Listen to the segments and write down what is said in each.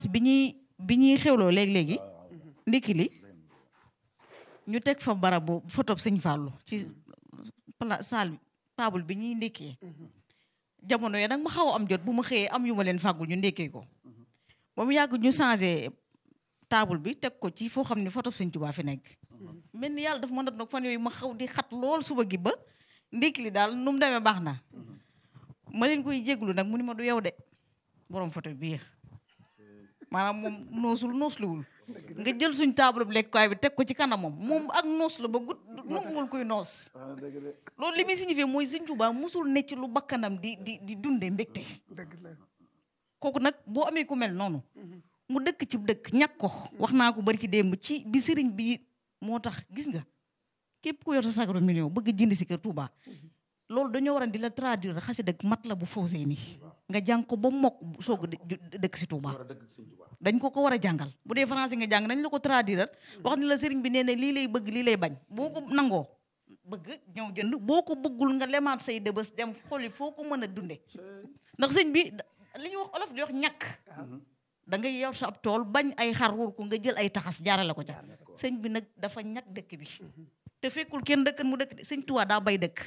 bi ñuy bi ñuy xewloo léegi-léegi ndikki li ñu teg fa barabu photo sëñ Fallou ci pla salle table bi ñuy ndékkee jamono yi nag ma xaw a am jot bu ma xëyee am yu ma leen fàggul ñu ndékkee ko ba mu yàgg ñu changé table bi teg ko ci foo xam ne photo sëñ Tuubaa fi nekk mel ni yàlla dafa ma def nag fan yooyu ma xaw di xat lool suba gi ba ndékki li daal nu mu demee baax na ma leen koy jéglu nag mu ni ma du yow de borom photo bii maanaam moom noosul noosluwul nga jël suñ table bi lekkuwaay bi teg ko ci kanamam moom ak noos la ba gut nanguwul kuy noos loolu li muy signifié mooy sëñ Tuubaa musul ne ci lu bakkanam di di di dunde mbégte dëgg la kooku nag boo amee ku mel noonu mu dëkk ci dëkk ñàkk ko wax naa ko bari ci démb ci bi sëriñ bi moo tax gis nga képp ku yor sa sagaro million bëgg jënd si kër Touba loolu dañoo waran di la traduire xasi dëkk mat la bu fausé nii nga jàng ko ba mokk soog a dëkk si Touba dañ ko ko war a jàngal bu dee français nga jàng dañ la ko traduire wax ni la sëriñ bi nee na lii lay bëgg lii lay bañ boo ko nangoo bëgg ñëw jënd boo ko bëggul nga lemaat say dëbës dem xoli foo ko mën a dunde ndax sëñ bi li ñuy wax olof di wax ñàkk da ngay yor sa ab tool bañ ay xar wur ko nga jël ay taxas jaarale ko ca sëñ bi nag dafa ñàkk dëkk bi te fekkul kenn dëkkan mu dëkk de sëñ Touba daa bay dëkk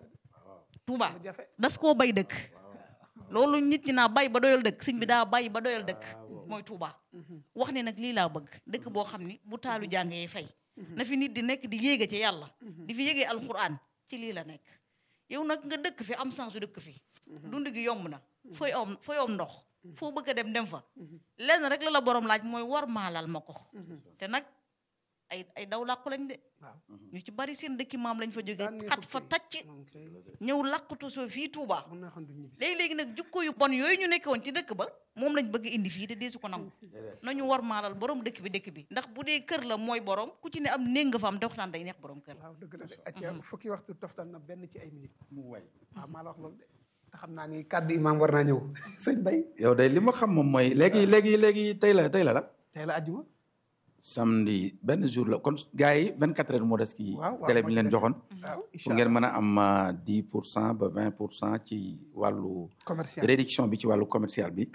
Touba das koo bay dëkk loolu nit ñi naa bay ba doyal dëkk sëñ bi daa bay ba doyal dëkk mooy Touba wax ne nag lii laa bëgg dëkk boo xam ni bu taalu jàngee fay na fi nit di nekk di yéege ci yàlla di fi yéegee alquran ci lii la nekk yow nag nga dëkk fi am chance su dëkk fi dund gi yomb na fooy om fooy om ndox foo bëgg a dem dem fa lenn rek la la borom laaj mooy war maalal ma ko te nag ay ay daw làqu lañ de ñu ci bari seen dëkki maam lañ fa jóge xat fa tacc ñëw làqutu soo fii Touba léegi-léegi nag jukko yu bon yooyu ñu nekkoon ci dëkk ba moom lañ bëgg indi fii te deesu ko nangu nañu war maalal borom dëkk bi dëkk bi ndax bu dee kër la mooy borom ku ci ne am néeg nga fa am te waxtaan day neex borom kër waaw dëgg la de acca fukki waxtu toftal na benn ci ay minutes mu way waaw maa la wax loolu de te xam naa ni kàddu imaam war naa ñëw sëñ Bay yow day li ma xam moom mooy léegi léegi léegi tey la tey la la tey la ajjuma samedi benn jour la kon gars yi 24 heures moo des ci waaw waaw télé bi ñu leen joxoon waaw pour ngeen mën a am 10 pour cent ba 20 pour cent ci wàllu commercial réduction bi ci wàllu commercial bi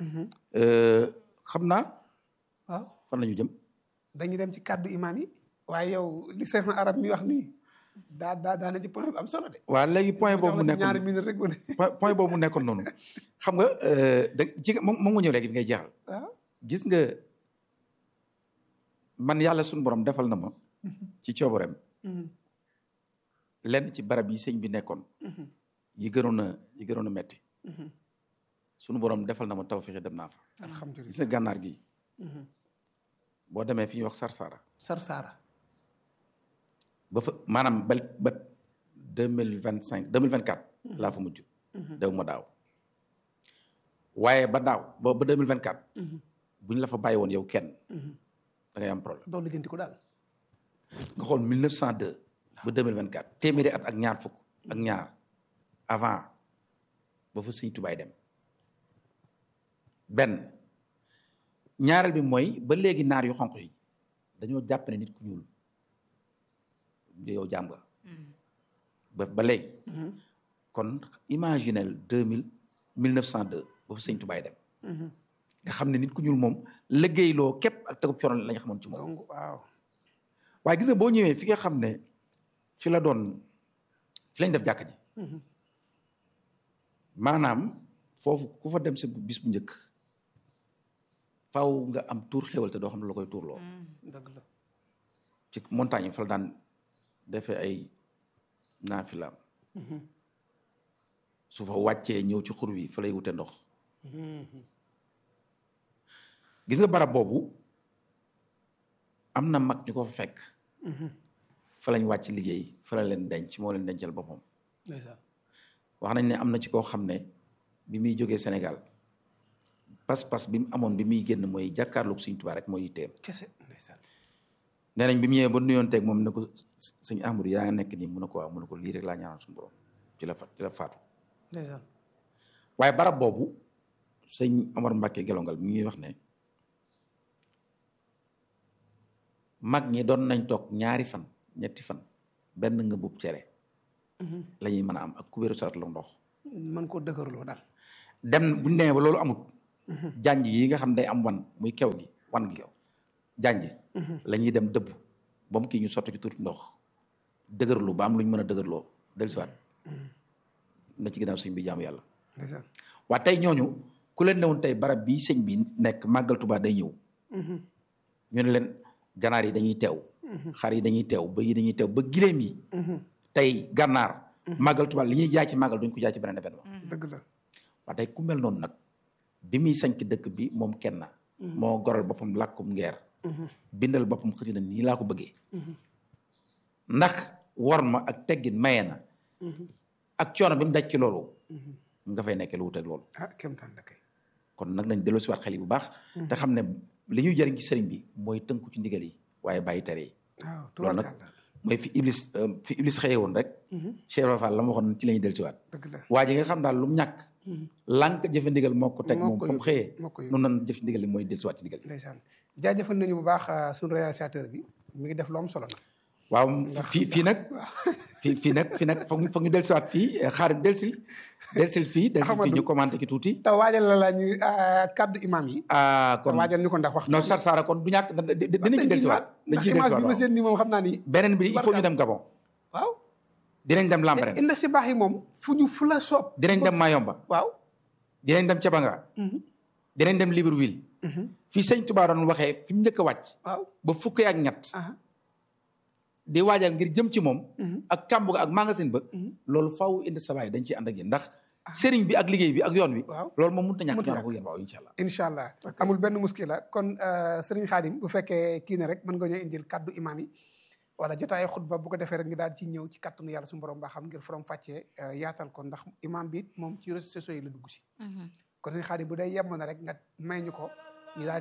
xam naa waaw fan la ñu jëm dañuy dem ci kàddu imaam yi waaye yow li seen arab mi wax nii daa daa daa na ci point bu am solo de waaw léegi point boobu mu jox la ci ñaari nekkoon minutes rek bu ne point point boobu mu nekkoon noonu xam nga da ci moom moom nga ñëw léegi bi ngay jeexal waaw gis nga man yàlla suñu borom defal na ma ci coobareem lenn ci barab yi sëñ bi nekkoon yi gënoon a yi gënoon a metti suñu borom defal na ma taw fexe dem naa fa gis alhamdulilah nga gànnaar gi boo demee fi ñuy wax Sarsara sar saara ba fa maanaam ba ba deux mille vingt cinq deux mille vingt quatre laa fa mujj dew ma daaw waaye ba daaw ba ba deux mille vingt quatre bu ñu la fa bàyyi woon yow kenn da ngay am problème doon lijjanti ko daal nga xool 1902 ba 2024 téeméeri at ak ñaar fukk ak ñaar avant ba fa sëñ tubaay dem benn ñaareel bi mooy ba léegi naar yu xonq yi dañoo jàpp ne nit ku ñuul yow jaam nga ba ba léegi kon imaginel 2000 1902 ba fa sëñ tubaay dem nga xam ne nit ku ñuul moom liggéeyloo képp ak tegub coono la ñu xamoon ci moom donc waaw waaye gis nga boo ñëwee fi nga xam ne fi la doon fi lañ def jàkka ji maanaam foofu ku fa dem sa bis bu njëkk faw nga am tuur xéwal te doo xam ne la koy tuurloo dëgg la ci montagne yi fa la daan defee ay naafilaam su fa wàccee ñëw ci xur wi fa lay wute ndox gis nga barab boobu am na mag ñu ko fa fekk fa lañ wàcc liggéey fa la leen denc moo leen dencal boppam ndeysaan wax nañ ne am na ci koo xam ne bi muy jógee Sénégal pas-pas bi mu amoon bi muy génn mooy jàkkaarloog Sëñ Tuubaa rek mooy yitteem kese ndeysaan nee nañ bi mu ñëwee ba nuyoonteeg moom ne ko sëñ Ahmadu yaa nga nekk nii mu ne ko waaw mu ne ko lii rek laa ñaanal suñu borom ci la fa ci la faatu ndeysaan waaye barab boobu sëñ Omar Mbàkke gelongal mi ngi wax ne mag ñi doon nañ toog ñaari fan ñetti fan benn nga bub cere la ñuy mën a am ak kubéeru sarat la ndox mën koo dëgërloo daal dem bu ñu demee ba loolu amut janj yi nga xam day am wan muy kew gi wan gi janj la ñuy dem dëbb ba mu kii ñu sotti ci tuuti ndox dëgërlu ba am lu ñu mën a dëgërloo dellusiwaat na ci ginnaaw sëñ bi jaamu yàlla ndeysaan waa tey ñooñu ku leen newoon tey barab bii sëñ bi nekk màggal Tuubaa day ñëw ñu ne leen ganaar yi dañuy teew xar yi dañuy teew ba yi dañuy teew ba gileem yi tey gànnaar màggal Tuubaa li ñuy jaay ci màggal duñ ko jaay ci beneen événement dëgg la waa tey ku mel noonu nag bi muy sañc dëkk bi moom kenn moo goral boppam làkkum ngeer bindal boppam xëy na nii laa ko bëggee ndax war ma ak teggin maye na ak coono bi mu daj ci loolu nga fay nekkee lu wuteeg loolu ah kéemtaan la kay kon nag nañ delloo si waat xel yi bu baax te xam ne li ñuy jëriñ ci sëriñ bi mooy tënku ci ndigal yi waaye bàyyi tere yi waaw loolu nag tubaarkàlla mooy fi iblis fi iblis xëye woon rek Cheikh Ibra Fall la ma waxoon ci la ñuy dellu si waat dëgg la waa ji nga xam daal lu mu ñàkk lànk jëfe ndigal moo ko teg Moo moom ko fa mu yóbbu, xëyee moo ko yóbbu. noonu nan jëf ndigal li mooy dellu si waat ci ndigal ndeysaan jaajëfal nañu bu baax euh, suñu réalisateur bi mi ngi def lu am solo nag waaw fii fii nag fii fii nag fii nag foog foog ñu dellu si waat fii xaarim delsil delsil fii delsil fii Ahmadou. ñu commenté ki tuuti te waajal la la ñu euh, kaddu imam yi ah te kon waajal ñu ko ndax waxtu non sar sara kon du ñàkk da- da- dinañ ci dellu si waat dañ ndax ciy dellu si image bi ma waat seen ni moom xam naa ni beneen bi il faut ñu dem Gabon waaw dinañ dem Lambaréné inda si baax yi moom fu ñu fu la soob dinañ dem Mayomba waaw dinañ dem Cabanga dinañ dem Libreville fii sëñ Touba doon waxee fi mu njëkk a wàcc waaw ba fukki ak ñett aha di waajal ngir jëm ci moom ak kàmbu ga ak magasin ba loolu faaw indi sabaay dañ ciy ànd ak yéen ndax sëriñ bi ak liggéey bi ak yoon wi waaw loolu moom mënut a ñàkk Mënut a ñu ànd ak yéen waaw incha allah incha allah amul benn muskila kon sëriñ Xaadim bu fekkee kii ne rek mën nga ñoo indil kaddu imam yi wala jotaayu xutba bu ko defee rek ñu daal ci ñëw ci kattanu yàlla suñu borom baa xam ngir forom fàccee yaatal ko ndax imam bi it moom ci réseaux sociaux yi la dugg si kon sëriñ Xaadim bu dee yem na rek nga may ñu ko ñu daal